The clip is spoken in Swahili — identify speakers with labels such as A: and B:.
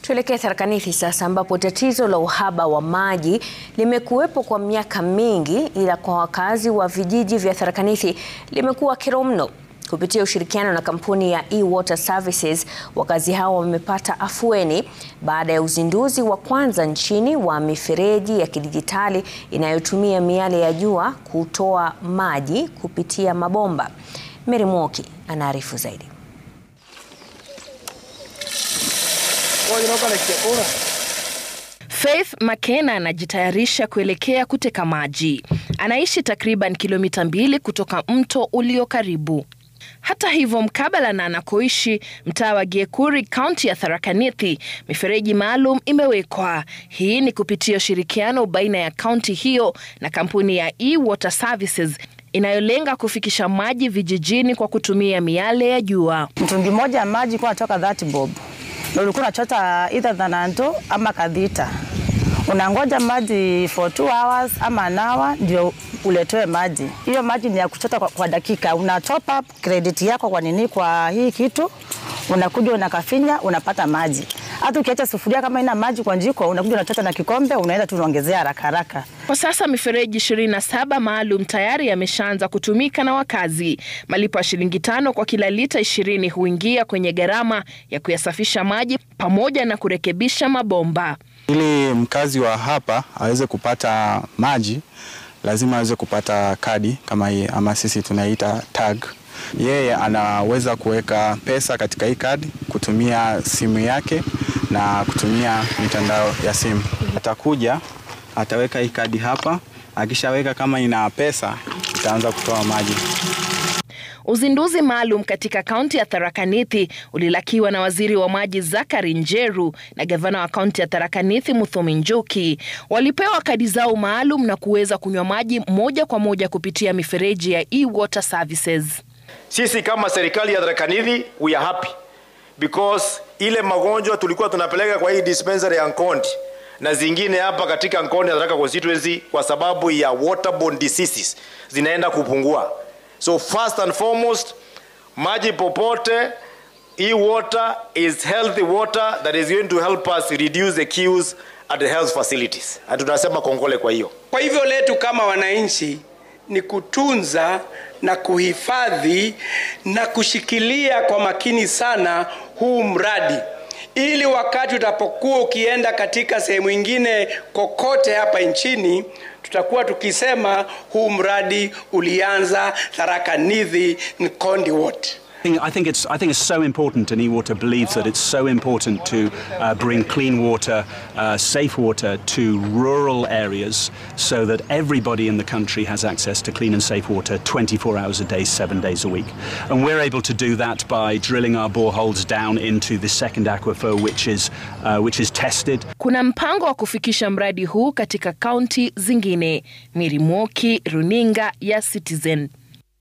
A: Tuelekee Tharaka Nithi sasa ambapo tatizo la uhaba wa maji limekuwepo kwa miaka mingi, ila kwa wakazi wa vijiji vya Tharaka Nithi limekuwa kero mno. Kupitia ushirikiano na kampuni ya E-Water Services, wakazi hao wamepata afueni baada ya uzinduzi wa kwanza nchini wa mifereji ya kidijitali inayotumia miale ya jua kutoa maji kupitia mabomba. Mary Mwoki anaarifu zaidi.
B: Faith Makena anajitayarisha kuelekea kuteka maji. Anaishi takriban kilomita mbili kutoka mto ulio karibu. Hata hivyo, mkabala na anakoishi mtaa wa Giekuri, kaunti ya Tharaka Nithi, mifereji maalum imewekwa. Hii ni kupitia ushirikiano baina ya kaunti hiyo na kampuni ya E-Water Services inayolenga kufikisha maji vijijini kwa kutumia miale ya jua.
C: Mtungi mmoja ya maji kwa natoka 30 bob na ulikuwa unachota either Thananto ama Kadhita, unangoja maji for 2 hours ama an hour ndio uletewe maji. Hiyo maji ni ya kuchota kwa, kwa dakika. Una top up credit yako kwa nini, kwa hii kitu unakuja unakafinya, unapata maji. Hata ukiacha sufuria kama ina maji kwa jiko, unakuja unachota na kikombe, unaenda tu unaongezea haraka haraka.
B: Kwa sasa mifereji 27 maalum tayari yameshaanza kutumika na wakazi. Malipo ya shilingi tano kwa kila lita ishirini huingia kwenye gharama ya kuyasafisha maji pamoja na kurekebisha mabomba.
D: Ili mkazi wa hapa aweze kupata maji lazima aweze kupata kadi kama hii ama sisi tunaita tag. Yeye anaweza kuweka pesa katika hii kadi kutumia simu yake na kutumia mitandao ya simu. Atakuja ataweka hii kadi hapa, akishaweka kama ina pesa itaanza kutoa maji.
B: Uzinduzi maalum katika kaunti ya Tharaka Nithi ulilakiwa na waziri wa maji Zakari Njeru na gavana wa kaunti ya Tharaka Nithi Muthomi Njuki. Walipewa kadi zao maalum na kuweza kunywa maji moja kwa moja kupitia mifereji ya E-Water Services.
E: Sisi kama serikali ya Tharaka Nithi we are happy because ile magonjwa tulikuwa tunapeleka kwa hii dispensary ya Nkondi na zingine hapa katika Nkondi ya Tharaka constituency kwa sababu ya waterborne diseases zinaenda kupungua. So first and foremost, maji popote, e-water is healthy water that is going to help us reduce the queues at the health facilities. Na tunasema kongole kwa hiyo.
F: Kwa hivyo letu kama wananchi ni kutunza na kuhifadhi na kushikilia kwa makini sana huu mradi ili wakati utapokuwa ukienda katika sehemu ingine kokote hapa nchini tutakuwa tukisema huu mradi ulianza Tharaka Nithi Nkondi Ward.
G: I think it's I think it's so important, and E-Water believes that it's so important to uh, bring clean water, uh, safe water to rural areas, so that everybody in the country has access to clean and safe water 24 hours a day, seven days a week. And we're able to do that by drilling our boreholes down into the second aquifer, which is uh, which is tested.
B: Kuna mpango wa kufikisha mradi huu katika kaunti zingine. Miri Mwoki, runinga ya Citizen.